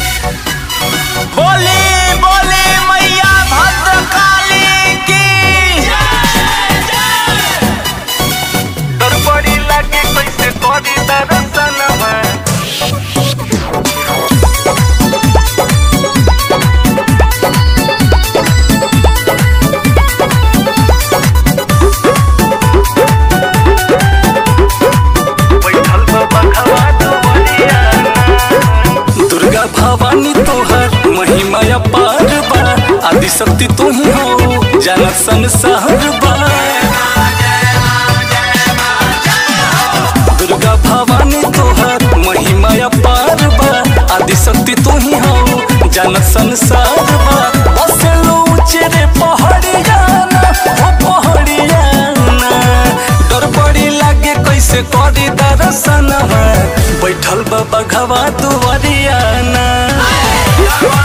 बोली बोली मैया भद्रकाली की गड़बड़ी लागे कैसे करी दर्शनवा बैठल बा बघवा दुवरिया दुर्गा भवानी तोहर महिमा अपार बा आदि शक्ति तू ही हो जानत संसार बा दुर्गा भवानी तोहर महिमा अपार बा आदि शक्ति तू ही हो जानत संसार बा बसेलो ऊंचे पहाड़िया ना ओ पहाड़िया ना डर बड़ी लागे कैसे करी दर्शनवा बैठल बा बघवा दुवरिया ना